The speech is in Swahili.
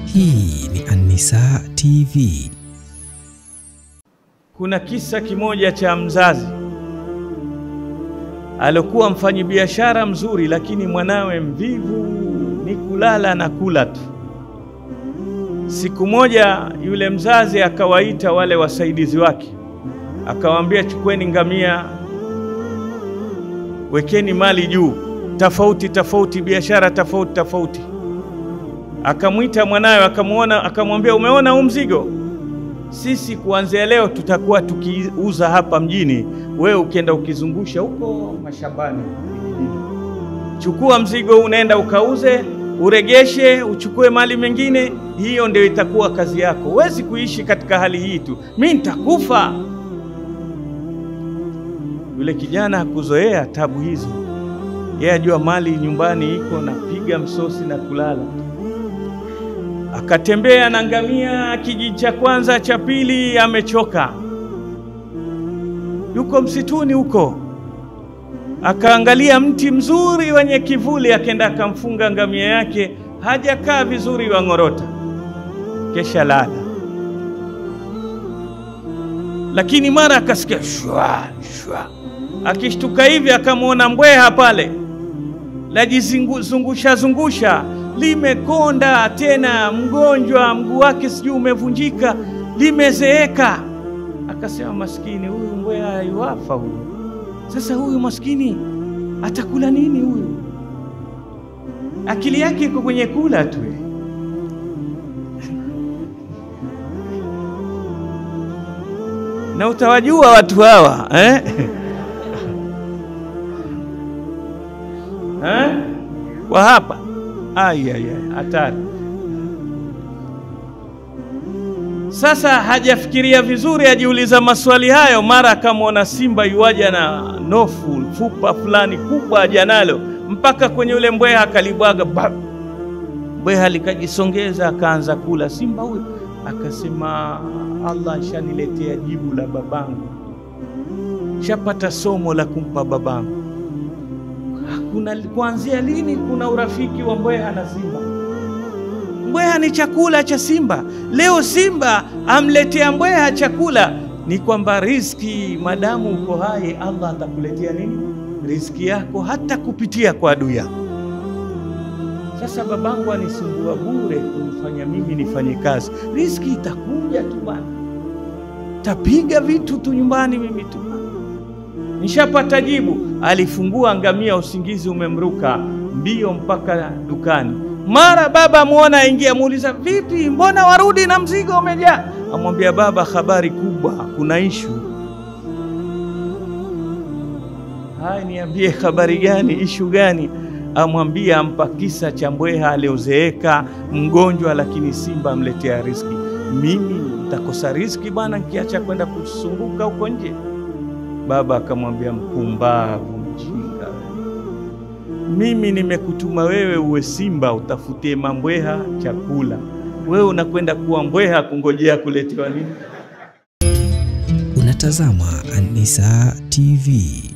Hii ni An-Nisaa TV. Kuna kisa kimoja cha mzazi alikuwa mfanyabiashara mzuri, lakini mwanawe mvivu, ni kulala na kula tu. Siku moja yule mzazi akawaita wale wasaidizi wake, akawaambia, chukueni ngamia, wekeni mali juu, tofauti tofauti, biashara tofauti tofauti. Akamwita mwanawe, akamwona, akamwambia, umeona huu mzigo sisi kuanzia leo tutakuwa tukiuza hapa mjini, wewe ukienda ukizungusha huko mashambani. Chukua mzigo huu, unaenda ukauze, uregeshe, uchukue mali mengine. Hiyo ndio itakuwa kazi yako. Huwezi kuishi katika hali hii tu, mi nitakufa. Yule kijana hakuzoea tabu hizo, yeye ajua mali nyumbani iko, napiga msosi na kulala akatembea na ngamia kijiji cha kwanza cha pili, amechoka, yuko msituni huko. Akaangalia mti mzuri wenye kivuli, akenda akamfunga ngamia yake, hajakaa vizuri, wang'orota, kesha lala. Lakini mara akasikia shwa shwa, akishtuka hivi akamwona mbweha pale lajizungusha zungusha limekonda tena, mgonjwa, mguu wake sijui umevunjika, limezeeka. Akasema, maskini huyu mbweha yuafa huyu. Sasa huyu maskini atakula nini huyu? Akili yake iko kwenye kula tu. Na utawajua watu hawa eh? eh? wa hapa Ayaya, hatari. Sasa hajafikiria vizuri, ajiuliza maswali hayo, mara akamwona simba yuaja na nofu fupa fulani kubwa ajanalo mpaka kwenye ule mbweha akalibwaga. Mbweha likajisongeza akaanza kula. Simba huyo akasema, Allah shaniletea jibu la babangu, shapata somo la kumpa babangu. Kuna kuanzia lini kuna urafiki wa mbweha na simba? Mbweha ni chakula cha simba. Leo simba amletea mbweha chakula, ni kwamba riziki, madamu uko hai, Allah atakuletea nini? Riziki yako, hata kupitia kwa adui yako. Sasa babangu anisumbua bure kumfanya mimi nifanye kazi, riziki itakuja tu bwana, tapiga vitu tu nyumbani mimi tu Nishapata jibu. Alifungua ngamia, usingizi umemruka mbio mpaka dukani. Mara baba muona aingia, muuliza vipi, mbona warudi na mzigo umejaa? Amwambia baba, habari kubwa, kuna ishu. Haya, niambie habari gani? Ishu gani? Amwambia, ampa kisa cha mbweha aliozeeka mgonjwa, lakini simba amletea riziki. Mimi nitakosa riziki bwana nikiacha kwenda kusunguka huko nje? Baba akamwambia, mpumbavu, mjinga, mimi nimekutuma wewe uwe simba utafutie mambweha chakula, wewe unakwenda kuwa mbweha kungojea kuletewa nini? Unatazama An-Nisaa TV.